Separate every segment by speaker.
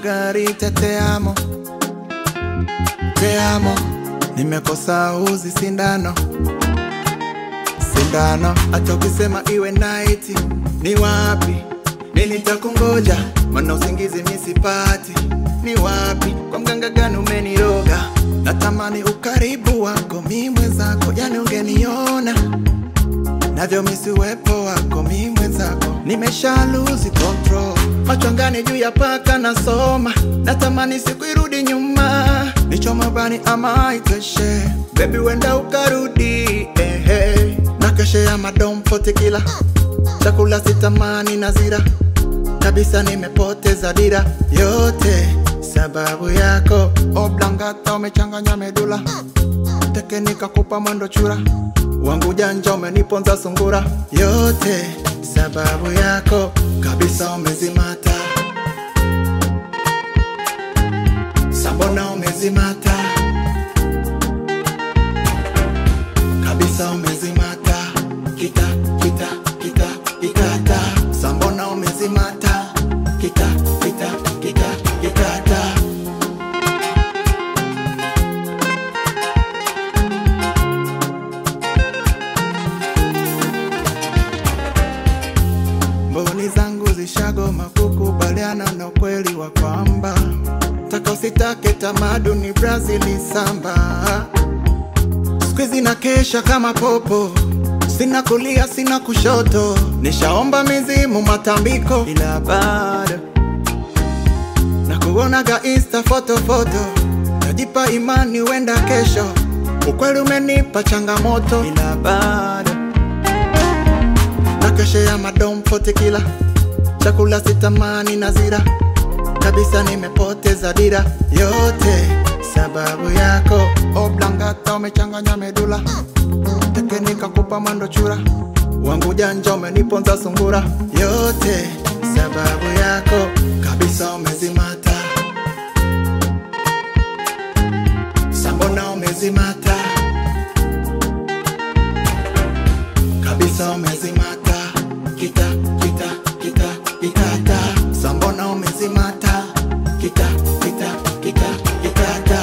Speaker 1: Margarita, te amo, te amo. Nimekosa uzi sindano, sindano. Hata ukisema iwe night, ni wapi? Mimi nitakungoja, maana usingizi mimi sipati. Ni wapi? Kwa mganga gani umeniroga? Natamani ukaribu wako, mimi mwenzako, yani ungeniona navyo misi uwepo wako mi mwenzako nimesha lose control macho angani juu ya paka nasoma natamani siku irudi nyuma nichoma bani ama itoshe bebi wenda ukarudi ehe na keshe ya madomfote kila chakula sitamani na zira kabisa nimepoteza dira yote sababu yako oblangata umechanganya medula teke nikakupa mwendo chura wangu janja umeniponza sungura yote sababu yako kabisa umezimata sambona umezimata kabisa umezimata kita kita kita kitata sambona umezimata kita kita kita kitata mboni zangu zishagoma kukubaliana na ukweli wa kwamba taka usitake tamaduni Brazili samba skwizi na kesha kama popo sina kulia sina kushoto nishaomba mizimu matambiko ila bado na kuonaga insta foto foto najipa imani wenda kesho ukweli umenipa changamoto ila bado na keshe ya madomfote kila chakula sitamani na zira kabisa nimepoteza dira yote sababu yako oblangata umechanganya medula teke nikakupa mwendo chura wangu janja umeniponza sungura yote sababu yako kabisa umezimata sambona umezimata kabisa umezimata kita kita kita kitata sambona umezimata kita kita kita kitata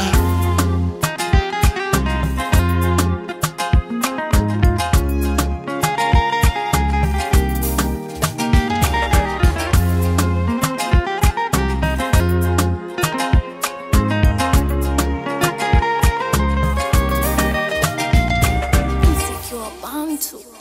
Speaker 2: Mziki wa Bantu.